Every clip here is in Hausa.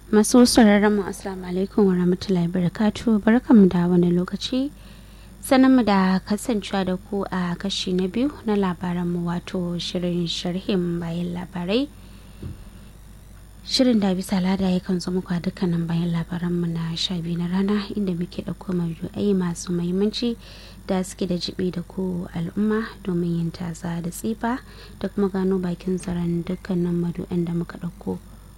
masu sauraron mu assalamu alaikum wa rahmatullahi barakatu barkanmu da wani lokaci mu da kasancewa da ku a kashi na biyu na labaranmu wato shirin sharhin bayan labarai shirin da bisa lada yakan zo muku a dukkanin bayan labaranmu na sha biyu na rana inda muke ɗauko maudu'ai masu mahimmanci da suke da jibi da ku al'umma domin yin tasa da tsifa da kuma gano bakin zaren dukkanin madu'an da muka ɗauko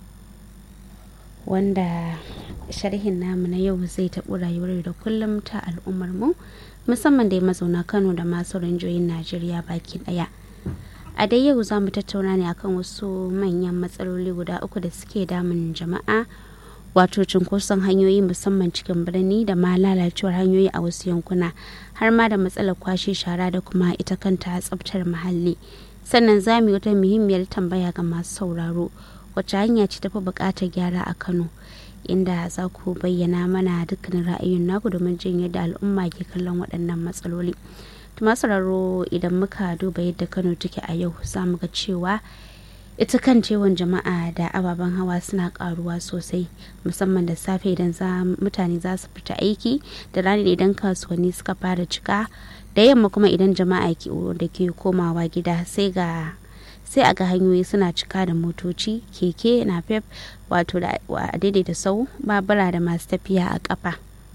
wanda sharhin namu na yau zai taɓo rayuwar da kullum ta al'ummar mu musamman da mazauna kano da masu rinjoyin najeriya baki ɗaya a dai yau za mu tattauna ne akan wasu manyan matsaloli guda uku da suke damun jama'a wato cunkoson hanyoyi musamman cikin birni da ma lalacewar hanyoyi a wasu yankuna har ma da matsalar kwashe shara da kuma ita kanta tsabtar muhalli sannan za mu yi wata muhimmiyar tambaya ga masu sauraro wacce hanya ce tafi buƙatar gyara a kano inda za ku bayyana mana dukkanin ra'ayin naku domin jin yadda al'umma ke kallon waɗannan matsaloli sauraro idan muka duba yadda kano take a yau za mu ga cewa ita kan cewan jama'a da ababen hawa suna karuwa sosai musamman da safe idan mutane za su fita aiki da rani idan kasuwanni suka fara cika da yamma kuma idan jama'a da ke komawa gida sai ga sai a ga hanyoyi suna cika da motoci keke na pep wato da daidaita sau babura da masu tafiya a kafa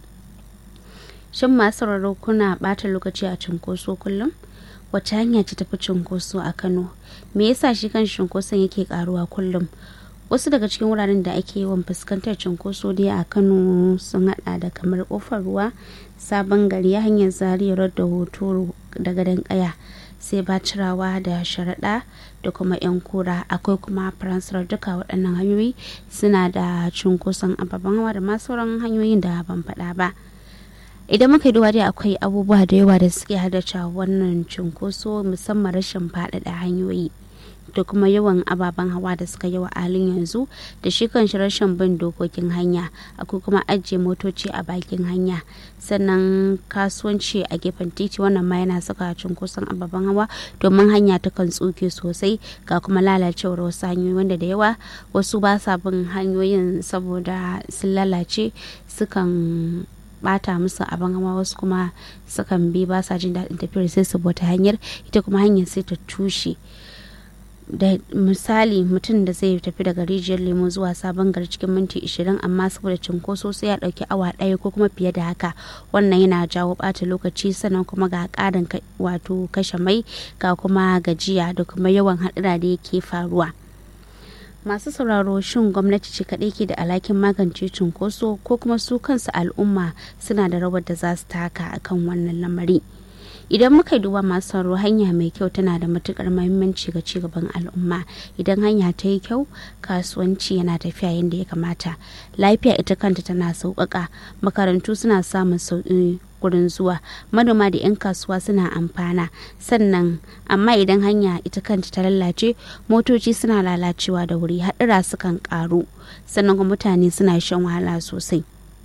shin masu sauraro kuna bata lokaci a cunkoso kullum wacce hanya ce tafi cunkoso a kano me yasa shi kan cunkoson yake karuwa kullum wasu daga cikin wuraren da ake yawan fuskantar cunkoso dai a kano sun hada da kamar kofar ruwa sabon gari hanyar zariyar da hoto da gadon kaya sai bacirawa da sharaɗa da kuma 'yan kura akwai kuma faransar duka waɗannan hanyoyi suna da cunkoson ababen hawa da ma sauran hanyoyin da ban faɗa ba idan muka yi duba dai akwai abubuwa da yawa da suke haddasa wannan cunkoso musamman rashin faɗaɗa hanyoyi da kuma yawan ababen hawa da suka yawa halin yanzu da shi kan shi rashin bin dokokin hanya akwai kuma ajiye motoci a bakin hanya sannan kasuwanci a gefen titi wannan ma yana saka cunkoson ababen hawa domin hanya ta kan tsuke sosai ga kuma lalacewar wasu hanyoyi wanda da yawa wasu ba sa bin hanyoyin saboda sun lalace sukan bata musu abin hawa wasu kuma sukan bi ba sa jin daɗin tafiyar sai su bata hanyar ita kuma hanyar sai ta tushe da misali mutum da zai tafi daga rijiyar lemo zuwa sabon gari cikin minti 20 amma saboda cinkoso sai ya dauki awa ɗaya ko kuma fiye da haka wannan yana jawo ɓata lokaci sannan kuma ga ƙarin wato kashe mai ga kuma gajiya da kuma yawan haɗura da yake faruwa masu sauraro shin gwamnati ce kaɗai ke da alhakin magance cunkoso ko kuma su kansu al'umma suna da rawar da za su taka akan wannan lamari idan muka duba masu sauraro hanya mai kyau tana da matukar mahimmanci ga cigaban al'umma idan hanya ta yi kyau kasuwanci yana tafiya yadda ya kamata lafiya ita kanta tana sauƙaƙa makarantu suna samun sauƙi gurin zuwa manoma da 'yan kasuwa suna amfana sannan amma idan hanya ita kanta ta lalace motoci suna lalacewa da wuri haɗura sukan ƙaru sannan kuma mutane suna shan wahala sosai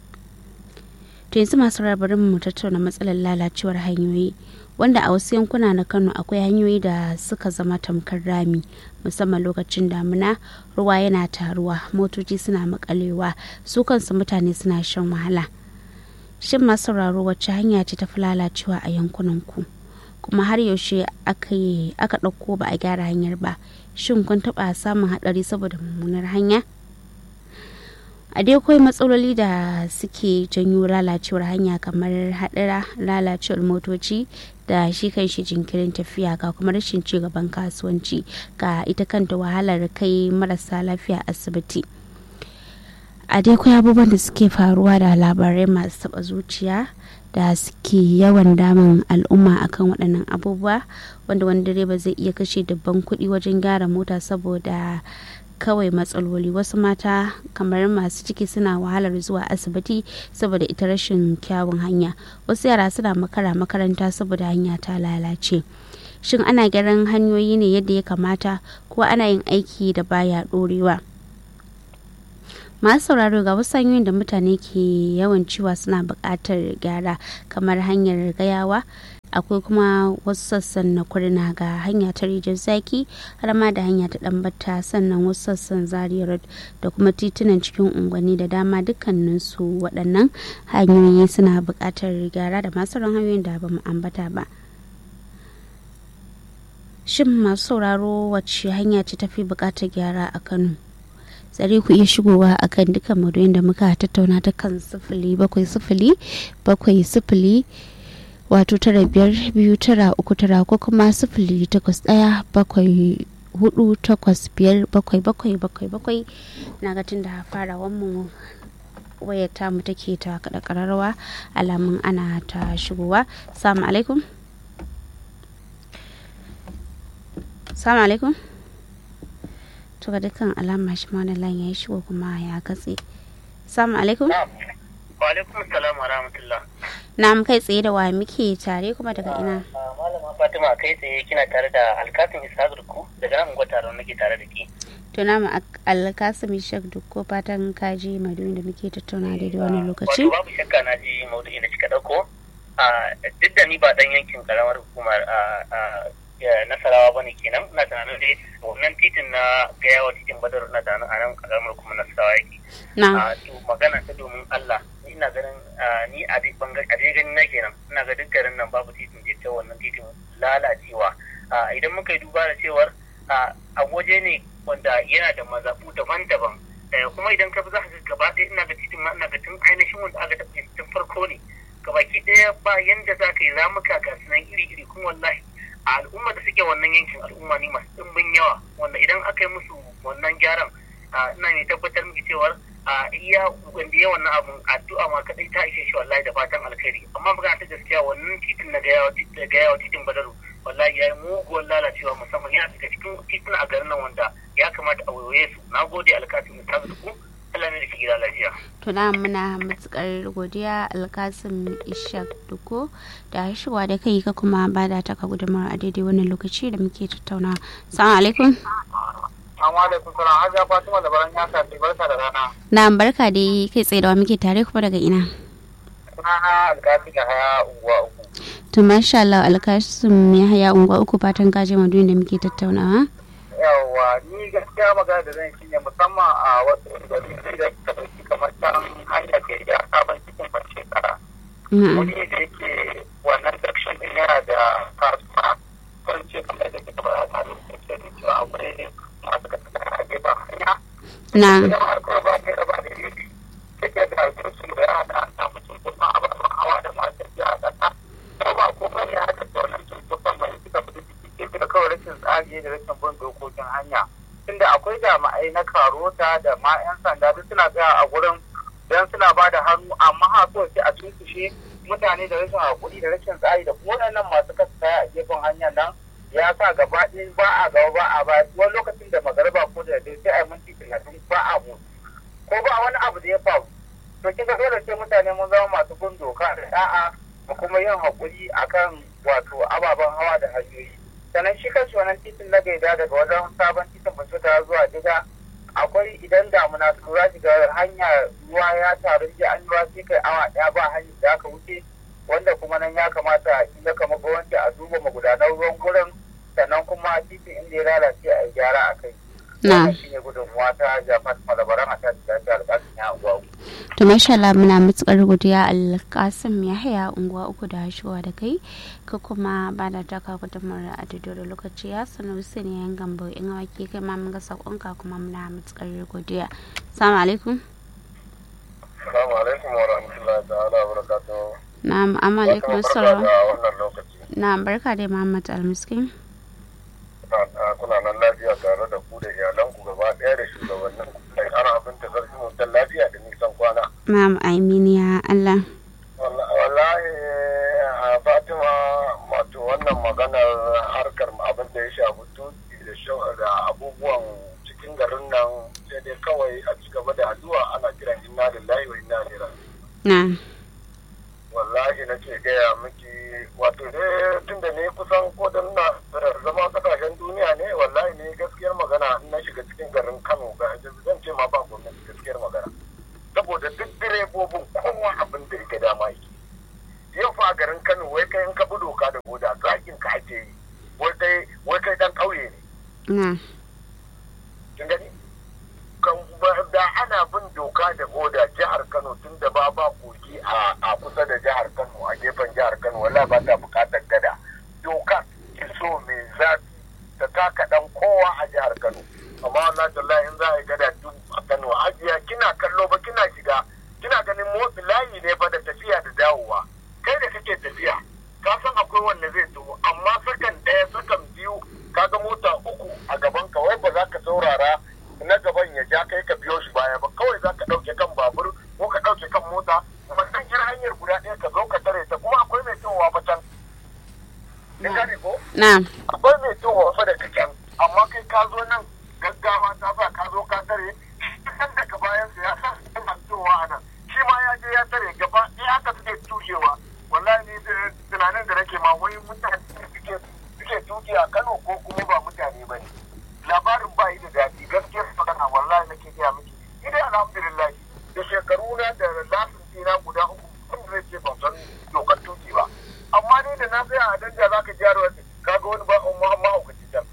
to yanzu masu rabarin mu tattauna matsalar lalacewar hanyoyi wanda a wasu yankuna na kano akwai hanyoyi da suka zama tamkar rami musamman lokacin damina ruwa yana taruwa motoci suna makalewa su kansu mutane suna shan wahala shin masu sauraro wacce hanya ce ta fi lalacewa a yankunan ku kuma har yaushe aka ɗauko ba a gyara hanyar ba shin kun taɓa samun haɗari saboda mummunar hanya a dai akwai matsaloli da suke janyo lalacewar hanya kamar haɗura lalacewar motoci da shi kan shi jinkirin tafiya ga kuma rashin ci gaban kasuwanci ga ita kanta wahalar kai marasa lafiya asibiti a dai akwai abubuwan da suke faruwa da labarai masu taɓa zuciya da suke yawan damun al'umma akan waɗannan abubuwa wanda wani direba zai iya kashe dabban kuɗi wajen gyara mota saboda kawai matsaloli wasu mata kamar masu ciki suna wahalar zuwa asibiti saboda ita rashin kyawun hanya wasu yara suna makara makaranta saboda hanya ta lalace shin ana gyaran hanyoyi ne yadda ya kamata ko ana yin aiki da baya ɗorewa masu sauraro ga wasu hanyoyin da mutane ke yawan cewa suna buƙatar gyara kamar hanyar gayawa akwai kuma wasu sassan na kurna ga hanya ta rijiyar zaki har ma da hanya ta ɗambata sannan wasu sassan zaria road da kuma titunan cikin unguwanni da dama dukkaninsu waɗannan hanyoyi suna buƙatar gyara da masu hanyoyin da ba mu ambata ba shin masu sauraro wacce hanya ce tafi buƙatar gyara a kano tsare ku iya shigowa akan dukkan madoyin da muka tattauna ta kan sifili bakwai sifili bakwai sifili wato tara biyar biyu tara uku tara ko kuma sifili takwas ɗaya bakwai hudu takwas biyar bakwai bakwai bakwai bakwai na ga da farawan mu wayar tamu take ta kada kararrawa alamun ana ta shigowa salamu alaikum salamu alaikum to ga dukkan alama shi ma lan ya shigo kuma ya katse salamu alaikum wa alaikum salam wa rahmatullah na kai tsaye da wa muke tare kuma daga ina malama fatima kai tsaye kina tare da alkasim ishaq ku daga nan gwata nake tare da ke to na alkasim ishaq dukko fatan kaji maduyin da muke tattauna da wannan lokaci wato babu shakka na ji maudu'i da kika dauko duk da ni ba dan yankin karamar hukumar nasarawa ba ne kenan na tunanin dai wannan titin na gayawa titin badar na tunanin a nan karamar hukumar nasarawa yake to magana ta domin allah ina ganin ni a dai bangar a dai ganin na kenan ina ga duk garin nan babu titin da ta wannan titin lalacewa idan muka yi duba da cewar a waje ne wanda yana da mazaɓu daban-daban kuma idan ka fi za ka gaba ɗaya ina ga titin ma ina ga tun ainihin wanda aka tafi tun farko ne gabaki ɗaya ba yanda za ka yi ramuka ga sunan iri-iri kuma wallahi a al'umma da suke wannan yankin al'umma ne masu ɗimbin yawa wanda idan aka yi musu wannan gyaran ina ne tabbatar miki cewar a iya wanda ya wannan abun addu'a ma kadai ta ishe shi wallahi da fatan alkhairi amma magana ta gaskiya wannan titin na gayawa titin badaru wallahi ya yi muguwar lalacewa musamman yana daga cikin titin a garin nan wanda ya kamata a wayoye su na gode alkasim ta zuku Allah ne da ke gida lafiya. Tuna muna matukar godiya alkasim ishak duko da shigowa da kai ka kuma bada taka gudunmawar a daidai wannan lokaci da muke tattauna. Salamu alaikum. Assalamu alaikum salam Hajiya Fatima da baran ya kafi barka da rana. Na barka da kai tsaye da wa muke tare kuma daga ina. Sunana alkasim ya haya unguwa uku. To masha Allah alkasim ya haya unguwa uku fatan kaje maduyin da muke tattaunawa. yawa ni gaskiya magana da zan shine musamman a wasu gari da suka ɗauki kamar can hanyar da ya sabon cikin ban shekara wani da yake wannan section din yana da kasuwa kan ce kamar da kika ba ta da kuke da cewa akwai ne masu kasa a gefen hanya na yawa ko ba ne da ba da yake take da su da ya da ta mutum kuma a ba hawa da masu ya da ta ba ko ba ya da wannan cututtukan mai suka fi da kawai rashin tsari da rashin bin dokokin hanya tunda akwai jami'ai na karota da ma 'yan sanda duk suna tsaya a gurin don suna ba da hannu amma ha so sai a tunkushe mutane da rashin hakuri da rashin tsari da kuma waɗannan masu kasa kaya a gefen hanyar nan ya sa gaba ɗaya ba a gaba ba a ba wani lokacin da magariba ko da dai sai a yi minti talatin ba a mu ko ba wani abu da ya faru to kika dole sai mutane mun zama masu bin doka da da'a da kuma yin hakuri akan wato ababen hawa da hanyoyi sannan shi kanshi wannan titin na gaida daga wajen sabon titin bashota zuwa diga akwai idan damuna su lura shiga hanya ruwa ya taru ji an ruwa sai kai awa ɗaya ba hanyar da aka wuce wanda kuma nan ya kamata in ya kama gwamnati a duba magudanar ruwan gurin sannan kuma titin inda ya lalace a yi gyara a kai. Na. shi ne gudunmuwa ta jafat malabaran a tashi da ta alƙasin ya unguwa uku. To masha Allah muna matukar godiya alkasim ya haya unguwa uku da shigowa da kai ka kuma ba da taka gudunmawar a daidai lokaci ya sanu su ne yan gambo in wake kai ma mun ga sakonka kuma muna matukar godiya. Assalamu alaikum. Assalamu alaikum wa rahmatullahi ta'ala wa barakatuhu. Na'am amma alaikum Barka assalam. da wannan lokaci. Na'am barka dai Muhammad Almiskin. kuna nan lafiya tare da ku da iyalanku gaba ɗaya da shugabannin da ƙara abin ta sarki mutan lafiya da nisan kwana. Na'am amin ya Allah. Wallahi a Fatima wato wannan maganar harkar abin da ya shafi tuki da sha- da abubuwan cikin garin nan sai dai kawai a ci gaba da addu'a ana kiran inna lillahi wa inna ilaihi raji'un. Na'am. wallahi nake gaya miki wato ne tun da ne kusan ko da na zama kasashen duniya ne wallahi ne gaskiyar magana in na shiga cikin garin kano ga zan ce ma ba gwamnati gaskiyar magana saboda duk direbobin kowa abin da yake dama yake yau fa a garin kano wai kai in ka bi doka da na kin gani kan ba- da ana bin doka da oda jihar Kano tun da ba ba kogi a a kusa da jihar Kano a gefen jihar Kano wallahi ba ta bukatar gada doka ki so mai zafi ta taka dan kowa a jihar Kano amma wallahi tallahi in za a yi gada duk a Kano ajiya kina kallo ba kina shiga kina ganin motsi layi ne fa da tafiya da dawowa kai da kake tafiya ka san akwai wanda zai taho amma sakan ɗaya sakan biyu kaga mota uku a gaban ka wai ba za ka saurara na gaban ya ja kai ka biyo shi baya ba kawai za ka ɗauke kan babur ko ka ɗauke kan mota kuma kan kira hanyar guda ɗaya ka zo ka tare ta kuma akwai mai towa ba can. Kin gane ko? na akwai mai towa fa daga can amma kai ka zo nan gaggawa ta sa ka zo ka tare kan daga bayan sa ya san yana towa a nan shi ma ya je ya tare gaba ɗaya aka suke tushewa wallahi ni da- tunanin da nake ma wai mutane suke suke tuki a Kano ko kuma ba mutane ba ne labarin ba yi da daɗi gaskiyar magana wallahi nake gaya miki ni dai alhamdulillah da shekaru na da lasin ɗina guda uku wanda zai ce ban san dokar tuki ba amma ni da na tsaya a danja za ka jiyar wani kaga wani ba umma mahaukaci can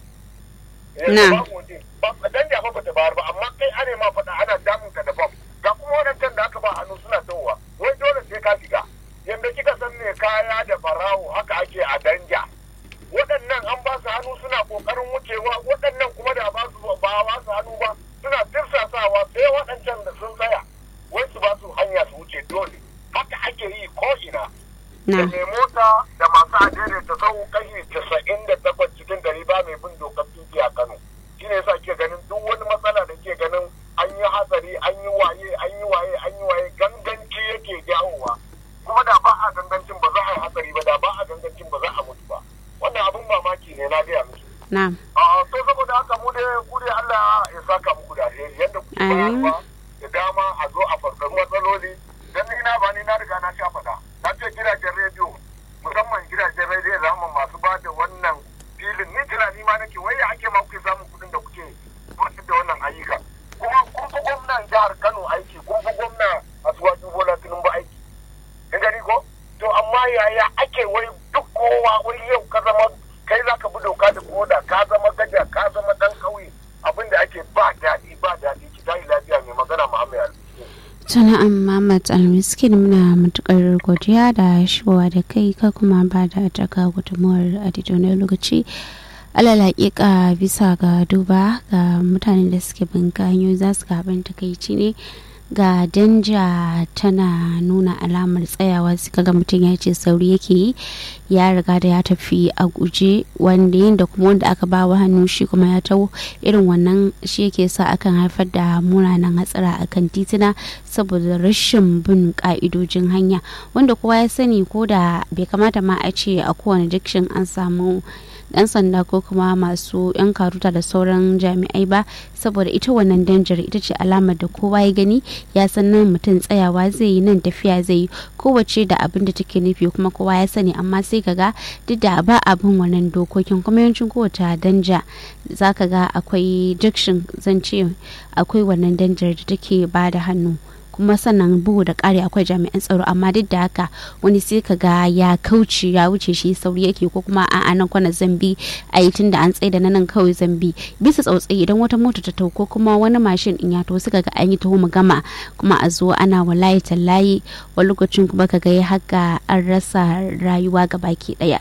Na. ba waje ba danja fa bata bayar ba amma kai ane ma faɗa ana damun ka da bam ga kuma wadancan da aka ba hannu suna tawowa wai dole sai ka shiga yanda kika san me kaya da barawo haka ake a danja waɗannan an ba su hannu suna ƙoƙarin wucewa waɗannan kuma da ba su ba ba su hannu ba suna tirsasawa sai waɗancan da sun tsaya wai su ba su hanya su wuce dole haka ake yi ko ina da na mai mota da masu adere ta sau kashi casa'in da takwas cikin dari ba mai bin dokar tuki a Kano shi ne yasa ke ganin duk wani matsala da ke ganin an yi hatsari an yi waye an yi waye an yi waye ganganci yake jawowa kuma da ba a gangancin ba za a yi hatsari ba da ba a gangancin ba za a mutu ba wannan abin mamaki ne na gaya miki na a to saboda haka mu dai ku dai Allah ya saka muku da alheri yadda kuke Amin. bayarwa da dama a zo a farkon matsaloli dan ni na ba ni na riga na sha faɗa na ce gidajen rediyo musamman gidajen rediyo zama masu ba da wannan filin ni tunani ma nake wai ya ake ma kuke samun kuɗin da kuke gudanar da wannan ayyuka kuma kun fi gwamnan jihar Kano aiki kun fi gwamna Asuwaju Bola Tinubu aiki kin gani ko to amma yaya ake wai duk kowa wai yau ka zama kai za ka bi doka da koda ka zama gaja ka zama dan kauye abinda ake ba daɗi ba daɗi ki tayi lafiya mai magana Muhammad Ali sana'an Muhammad Almiskin muna matukar godiya da shigowa da kai ka kuma ba da taka gudunmuwar a daidai lokaci alal hakika bisa ga duba ga mutanen da suke bin hanyoyi za su gaban takaici ne ga danja tana nuna alamar tsayawa sai kaga mutum ya ce sauri yake yi ya riga da ya tafi a guje wanda yin da kuma wanda aka ba wa hannu shi kuma ya taho irin wannan shi yake sa akan haifar da munanan hatsara akan tituna saboda rashin bin ka'idojin hanya wanda kowa ya sani ko da bai kamata ma a ce a kowane dikshin an samu dan sanda ko kuma masu yan karuta da sauran jami'ai ba saboda ita wannan danjar ita ce alamar da kowa ya gani ya san nan mutum tsayawa zai yi nan tafiya zai yi kowace da abin da take nufi kuma kowa ya sani amma sai kaga duk da ba abin wannan dokokin kuma yawancin kowace danja zaka ga akwai junction zan ce akwai wannan danjar da take ba da hannu kuma sannan bugu da ƙari akwai jami'an tsaro amma duk da haka wani sai ka ga ya kauce ya wuce shi sauri yake ko kuma a nan kwana zambi a yi tunda an tsaye da nan kawai zambi bisa tsautsayi idan wata mota ta tau ko kuma wani mashin in ya to suka ga an yi taho mu gama kuma a zo ana wallahi tallayi wani lokacin kuma ka ga ya haka an rasa rayuwa ga baki daya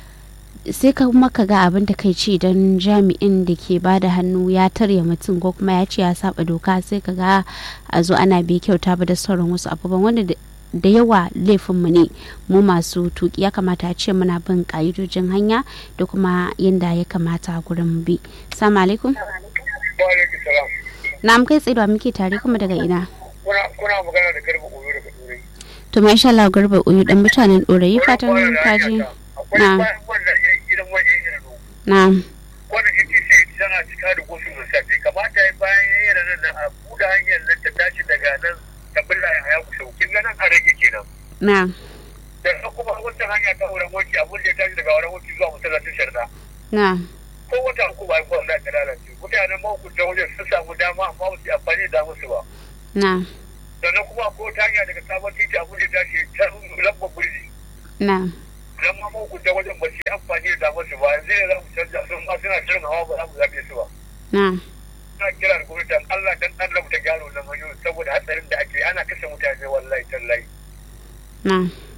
sai ka kuma ka ga abin da kai ce don jami'in da ke ba da hannu ya tarya mutum ko kuma ya ce ya saba doka sai ka ga a zo ana bai kyauta ba da sauran wasu abubuwan wanda da yawa laifinmu ne mu masu tuki ya kamata a ce muna bin ka'idojin hanya da kuma yadda ya kamata gurin bi salamu alaikum na kai tsaye da muke tare kuma daga ina kuna magana da garba oyo daga turai to masha Allah garba oyo dan mutanen dorayi fatan kaji na na wanda yake ce tana cika da gosu da safe kamata ya bayan ya yi ranar nan a buɗe hanyar nan ta tashi daga nan ta bulla ya haya kusa kin ga nan a rage kenan na da kuma wancan hanya ta wurin wanki abun da ya tashi daga wurin wanki zuwa masallacin sharda na ko wata uku ba ko Allah ta lalace mutanen mahukuntan wajen sun samu dama amma ba su yi amfani da musu ba na sannan kuma ko ta hanya daga sabon titi abun da ya tashi ta lambar birni na idan ma mahukunta wajen ba su yi amfani da damar su ba zai za mu canja sun ma suna shirin hawa ba za mu zaɓe su ba. na Ina kira da gwamnati dan Allah dan Allah mu ta gyara wannan hanyoyin saboda hatsarin da ake ana kashe mutane wallahi tallahi. na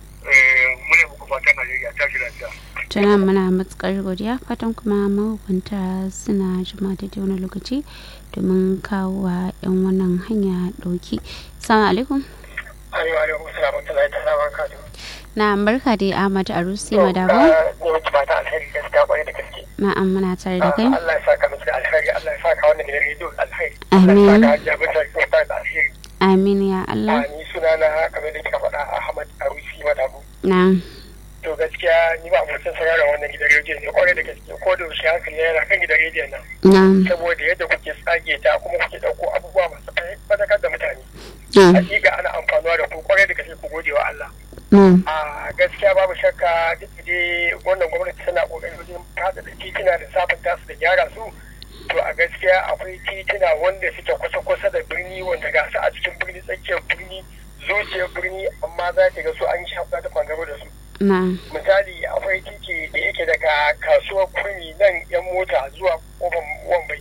Eh, Mune muku fatan Najeriya ta shi lafiya. tuna muna matukar godiya fatan kuma mahukunta suna jima da wani lokaci domin kawo wa 'yan wannan hanya dauki salamu alaikum Ayyuwa alaikum salam wa rahmatullahi ta'ala wa barakatuh. na barka da ahmad arusi madabo Ne muke fata alheri gaskiya kwarai da gaske. na'am muna tare da kai Allah ya saka miki da alheri, Allah ya saka wannan gidan rediyo da alheri. Amin. Allah ya saka hajiya bisa kyauta da alheri. amin ya A allah ni suna na kamar da kika faɗa Ahmad Arusi Madabu. na To gaskiya ni ba abokin sauraron wannan gidan rediyo ne kwarai da gaske ko da yaushe hankali yana kan gidan rediyon nan. na Saboda yadda kuke tsage ta kuma kuke ɗauko abubuwa masu fadakar da mutane. na Hakika ana amfanuwa da ku kwarai da gaske ku gode wa Allah. na a gaskiya babu shakka duk da dai wannan gwamnati tana kokarin wajen fada da titina da sabunta su da gyara su to a gaskiya akwai titina wanda suke kusa-kusa da birni wanda ga su a cikin birni tsakiyar birni zuciyar birni amma za ka ga su an shafa da bangaro da su na misali akwai titi da yake daga kasuwar kurmi nan yan mota zuwa kofar wambai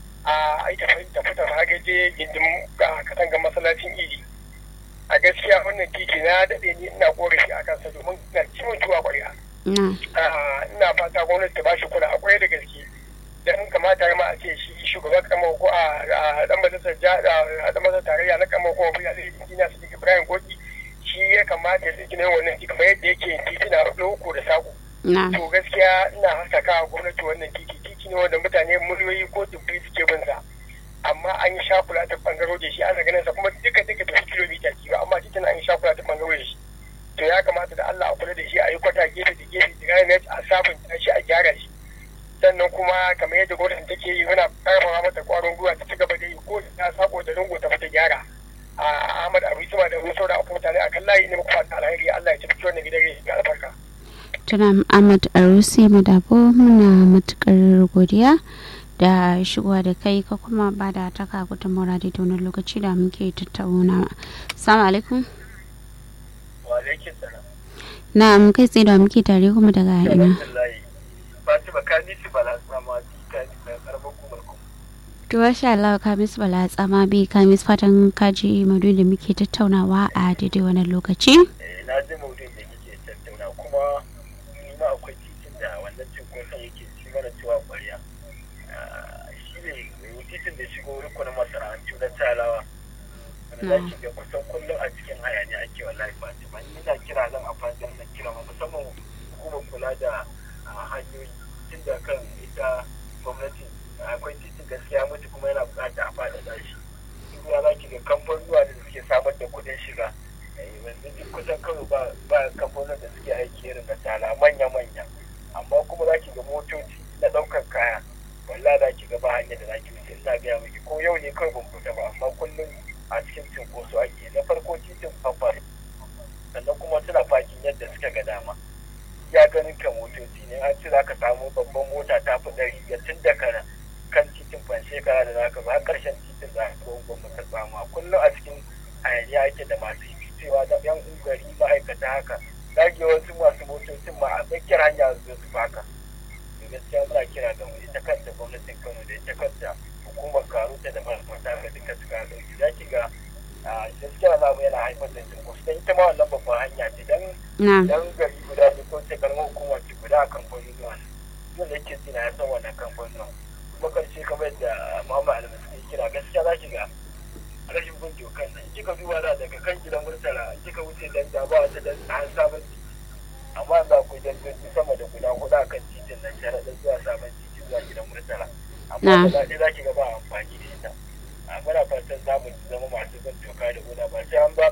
a aita tafi tafi hagaje gindin ga katangar masallacin idi a gaskiya wannan titi na daɗe ni ina korafi a kansa domin ina ciwon tuwa ƙwarya na Ah, ina fata gwamnati ta bashi kula a kwarai da gaske dan kamata ma a ce shi shugaban kamar ko a dan majalisar ja- a dan majalisar tarayya na kamar ko ya zai injiniya su Ibrahim Goki shi ya kamata ya tsiki wannan titi kamar yadda yake titi na loko da sako na to gaskiya ina haskaka wa gwamnati wannan titi titi ne wanda mutane miliyoyi ko dubbai suke bin sa amma an yi shakula ta bangaro da shi ana ganin sa kuma duka duka da kilomita ki ba amma titin an yi shakula ta bangaro da shi to ya kamata da Allah a kula da shi a yi kwata gefe da gefe da gane a sabunta shi a gyara shi sannan kuma kamar yadda gwamnati take yi muna karfafa mata kwarin gwiwa ta ci gaba da yi ko ta sako da lungu ta fita gyara a Ahmad Abu Suma da Musa da mutane akan layi ne muku fata alheri Allah ya tafi wannan gidan rediyo albarka tuna ahmad arusi madabo muna matukar godiya da shigowa da kai ka kuma ba da taka gudunmawar da wani lokaci da muke tattaunawa salamu alaikum wa alaikum salam na kai tsaye da muke tare kuma daga ina Alhamdulillah. Fatima ka nisi bala sama ta ni mai karamar kumar kuma. to masha Allah ka mis bala tsama bi ka mis fatan kaji madu da muke tattaunawa a daidai wani lokaci Eh, Na ji maudu'in da kike tattauna kuma ni ma akwai titin da wannan cinkoson yake ci mana cewa ƙwarya. Ah, Shi ne titin da shigo rukunin masana'antu na talawa. Wanda za ki ga kusan kullum a cikin hayaniya ake wallahi Fatima. Ni ina kira zan amfani da wannan kira ma musamman hukumar kula da ah, hanyoyi tun da kan ita gwamnati akwai titin gaskiya mutu kuma yana bukata a faɗaɗa shi. Ruwa za ki ga kamfanuwa da suke samar da kuɗin shiga. Eh, yanzu duk kusan kano ba ba kamfanin da suke aiki irin na tala manya-manya amma kuma za ki ga motoci na ɗaukar kaya walla za ki ga ba hanyar da za ki wuce ina gaya miki ko yau ne kawai ban fita ba amma kullum a cikin cinkoso ake na farko titin babba sannan kuma suna fakin yadda suka ga dama ya ganin ka motoci ne an ce za ka samu babban mota ta fi ɗari biyar tun daga kan titin ban shekara da za ka zo har ƙarshen titin za ka zo gwamnati ka samu a kullum a cikin hayaniya ake da masu yi cewa da yan ungari ma'aikata haka dage wasu masu motocin ma a tsakiyar hanya su su baka da gaskiya muna kira da mu ita kanta gwamnatin kano da ita kanta hukumar karuta da mata ga duka su ka dauki za ki ga a gaskiya na mu yana haifar da cinkoso don ita ma wannan babban hanya ce dan na dan gari guda ne ko ce karamar hukumar ce guda a kamfanin zuwa yau da yake zina ya san wannan kamfanin kuma karshe kamar yadda muhammad alamu suke kira gaskiya za ki ga rashin bin dokan nan kika duba da daga kan gidan murtala in kika wuce dan da ba wata dan an sabon titi amma za ku dandoji sama da guda hudu akan titin nan sharaɗin zuwa sabon titi zuwa gidan murtala Na. amma da ɗaya za ki ga ba amfani da ita a muna fatan za mu zama masu bin doka da guda ba sai an ba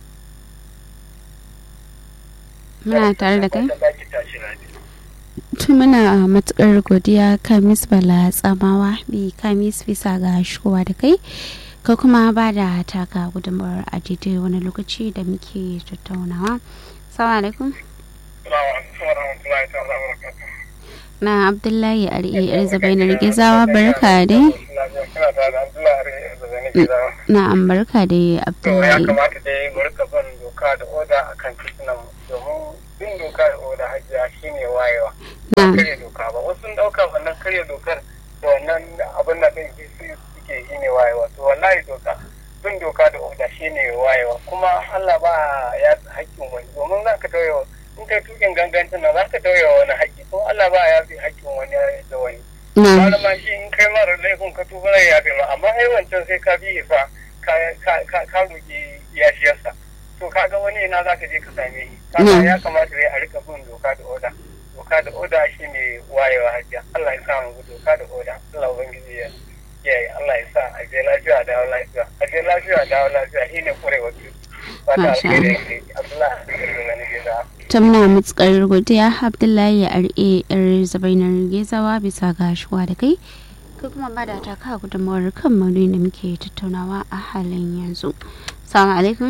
muna tare da kai fatan za ki tashi rabi tun muna matukar godiya kamis bala tsamawa bi kamis bisa ga shigowa da kai ka kuma ba da taka gudunmawar a daidai wani lokaci da muke tattaunawa salamu alaikum Salamu alaikum wa rahmatullahi ta'ala wa barakatuh. na abdullahi ari erzabainar gizawa barka dai Kina tare da Abdullahi Ari Erzabainar Gizawa. na an barka dai To ya abdullahi kamata dai mu rika bin doka da oda a kan titunan domin bin doka da oda hajiya shine wayewa na karya doka ba wasu sun dauka wannan karya dokar da wannan abin da ɗin su suke shine wayewa to wallahi doka bin doka da oda shine wayewa kuma Allah ba ya haƙƙin wani domin za ka tauye in kai tukin gangancin nan za ka tauye wani haƙƙi ko Allah ba ya fi haƙƙin wani da wani na wani ma shi in kai mara laifin ka tuba zai yafe ma amma ai wancan sai ka bi fa ka ka ka ka roki yafiyarsa to kaga wani ina za ka je ka same shi kaga Mm. ya kamata dai a rika bin doka da oda doka da oda shine wayewa hajjia Allah ya sa mu bi doka da oda Allah ubangiji ya kiyaye Allah ya sa a je lafiya da lafiya a je lafiya da lafiya shine kurewa ki fata Masha alheri Allah. yake Allah ya gani gida ta muna matukar godiya abdullahi ya ar'e yar zabainar gezawa bisa ga shuwa da kai kai kuma ba da ta ka gudunmawar kan maudu'in da muke tattaunawa a halin yanzu salamu alaikum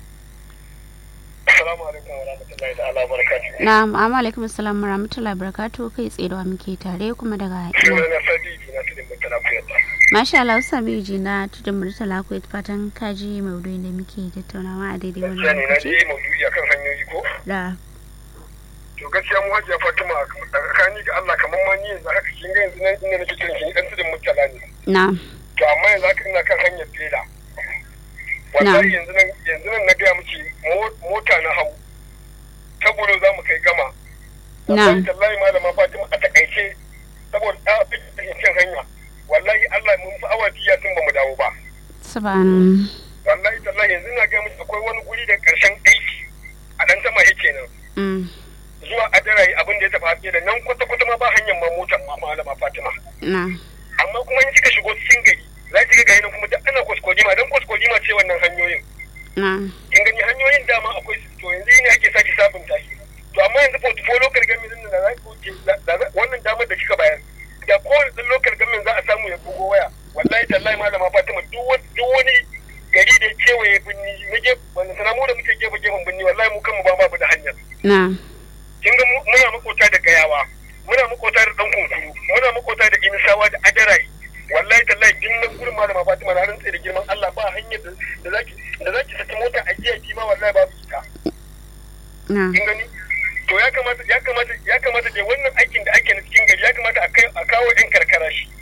assalamu alaikum wa rahmatullahi ta'ala wa barakatuh na amma alaikum assalam wa rahmatullahi barakatuh kai tsaye da wa muke tare kuma daga ina sunana Sadi na tudin mutana kuyata masha Allah sabi ji na tudun murtala ku fatan kaji maudu'in da muke tattaunawa a daidai gaskiya wannan ne na lokaci je maudu'i akan hanyoyi ko da to gaskiya mu hajiya fatima tsakani ga Allah kamar ma ni yanzu haka kin ga yanzu nan inda nake kiran ki dan tudun mutala ne na to amma yanzu haka ina kan hanyar tela wallahi yanzu nan yanzu nan na gaya miki mo- mota na hau ta gudu za mu kai gama wallahi tallahi malama fatima a takaice saboda ta fi kan hanya wallahi Allah mun fi awa biya sun ba mu dawo ba saban wallahi tallahi yanzu na gaya miki akwai wani guri da karshen aiki a dan sama yake nan mm, zuwa adarayi abin da ya tafi haske da nan kwata kwata ma ba hanyar ma motar ma malama Fatima na amma kuma in kika shigo cikin gari za ki ga gari nan kuma duk ana kwaskwadima dan kwaskwadima ce wannan hanyoyin na kin gani hanyoyin dama akwai su to yanzu ne ake sake sabunta shi to amma yanzu portfolio local government din da za ki wuce da- da- wannan damar da kika bayar da kowane ɗan local government za a samu ya bugo waya wallahi tallahi malama Fatima duk wani duk wani gari da ya kewaye binni na gefe wanda sana mu da muke gefe gefen binni wallahi mu kanmu ba ma da hanyar na kin ga mu- muna makota da gayawa muna makota da dan kunkuru muna makota da inisawa da adarai wallahi tallahi din nan gurin malama Fatima na rantsa da girman Allah ba hanyar da da zaki da zaki saki mota a jiya kima wallahi babu ita na kin gani to ya kamata ya kamata ya kamata dai wannan aikin da ake na cikin gari ya kamata a kai a kawo yan karkara shi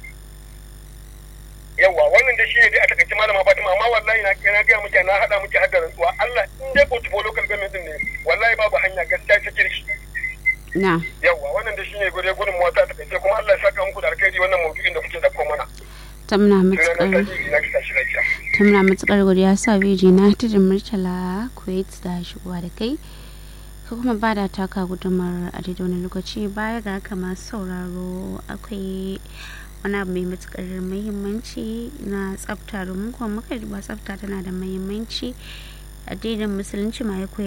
yawa wannan da shi ne dai a takaice malama Fatima amma wallahi na na ga miki na hada miki hadda rantsuwa Allah in dai portfolio local government din ne wallahi babu hanya gaskiya ta kirki na yawwa wannan da shine gure gudun mota ta kai kuma Allah ya saka muku da alkhairi wannan maudu'in da kuke dauko mana ta muna sunana matukar Sadi na kisa shi lafiya ta muna matukar godiya sa beji na tudun murtala kuwait da shigowa da kai ka kuma ba da taka gudumar a daidai wani lokaci baya ga haka masu sauraro akwai wani abu mai matukar muhimmanci na tsafta domin kuma muka duba tsafta tana da muhimmanci addinin musulunci ma ya koyar